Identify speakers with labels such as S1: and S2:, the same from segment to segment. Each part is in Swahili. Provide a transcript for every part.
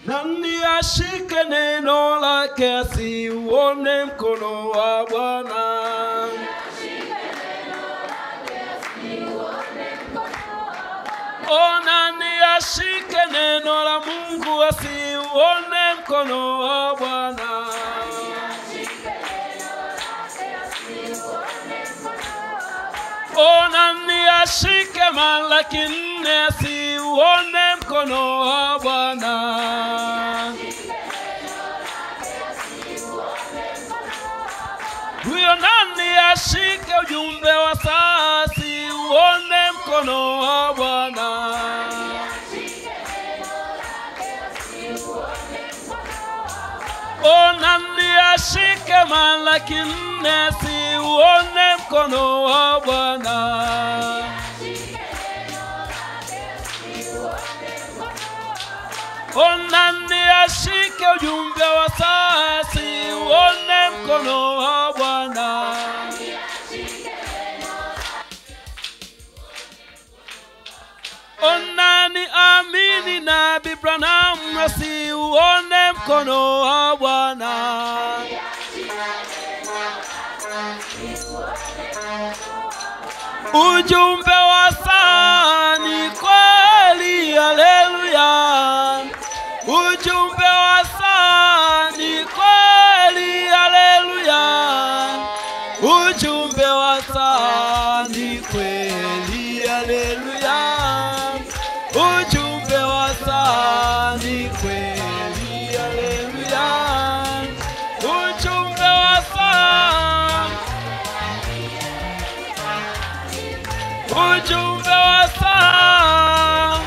S1: nani ashike neno lake asiuone mkono wa Bwana? O, nani ashike neno la Mungu asiuone mkono wa Bwana? O, nani ashike Malaki nne asiuone mkono wa Bwana? Huyo nani ashike ujumbe wa saa asiuone mkono wa Bwana? O, nani ashike Malaki nne asiuone mkono wa Bwana? O, nani ashike ujumbe wa saa asiuone mkono wa Bwana? O, nani amini Nabii Branham asiuone mkono wa Bwana? Ujumbe wa saa ni kweli, haleluya. Ujumbe wa saa ni kweli, haleluya. Ujumbe wa saa ni kweli, haleluya. Ujumbe wa saa ni kweli, haleluya. Ujumbe wa saa ujumbe wa saa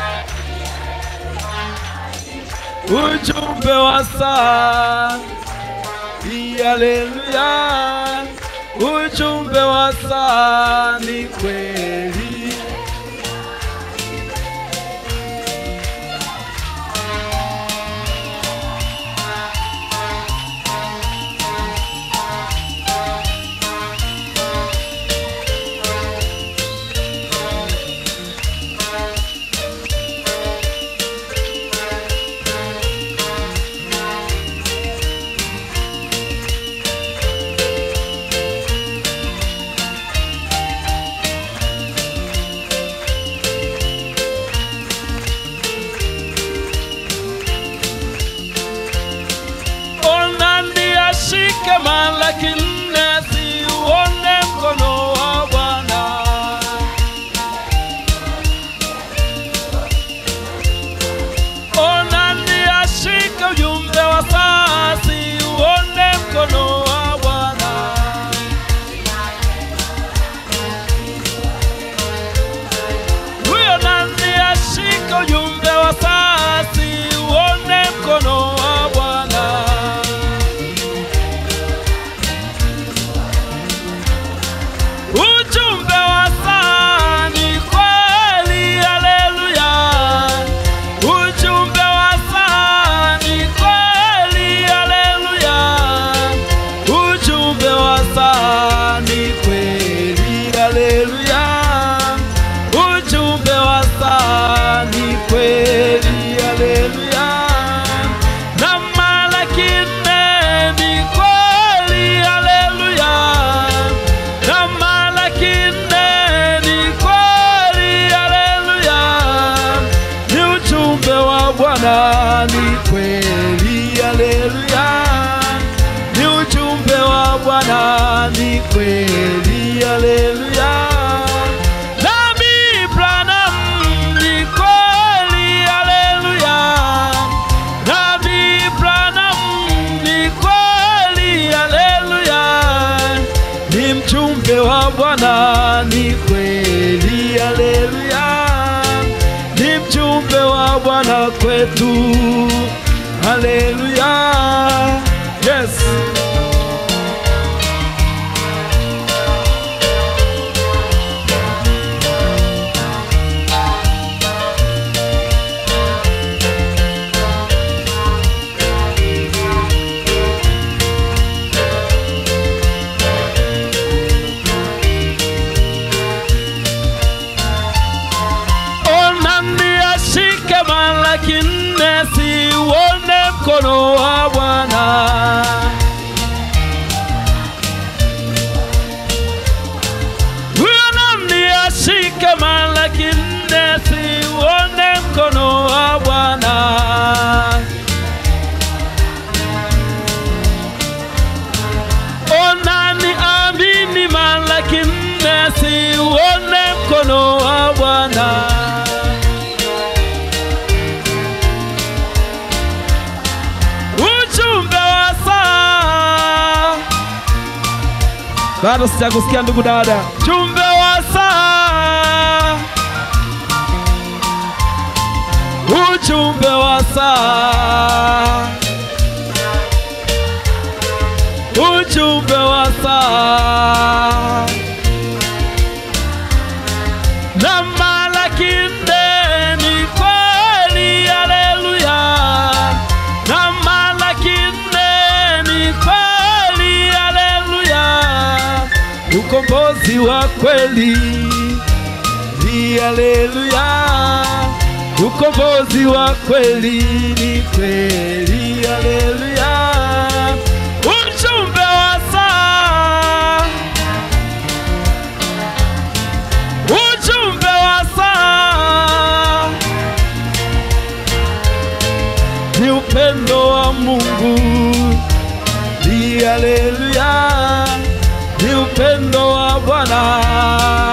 S1: ujumbe wa saa haleluya ujumbe wa saa ni kweli onani ashike Malaki nne asiuone mkono wa Bwana. Onani ashike ujumbe wa saa asiuone mkono wa Bwana. Huyo nani ashike ujumbe wa saa asiuone mkono wa Bwana. Ujumbe wa saa ni kweli, haleluya. Ujumbe wa saa ni kweli, haleluya. Ujumbe wa saa ni kweli, haleluya. Ujumbe wa saa ni kweli, haleluya. Na Malaki nne ni kweli, haleluya. Na Malaki nne ni kweli, haleluya. Ni ujumbe wa Bwana ni kweli, haleluya. Ni ujumbe wa Bwana ni kweli, haleluya. Nabii Branham ni kweli, haleluya. Nabii Branham ni kweli, haleluya. Ni mjumbe wa Bwana ni kweli, haleluya. Ni mjumbe wa Bwana kwetu, haleluya. Yes. Onani ashike Malaki nne siuone mkono wa Bwana. Huyo nani ashike Malaki nne, siuone mkono wa Bwana. Onani amini Malaki nne, siuone mkono wa Bwana. Ujumbe wa saa bado sijakusikia ndugu dada. Ujumbe wa saa, ujumbe wa saa, ujumbe wa saa na Malaki nne ni kweli, haleluya. Na Malaki nne ni kweli, haleluya. Ukombozi wa kweli ni haleluya. Ukombozi wa kweli ni kweli, haleluya. Ujumbe wa saa ujumbe wa saa ni upendo wa Mungu, ni haleluya, ni upendo wa Bwana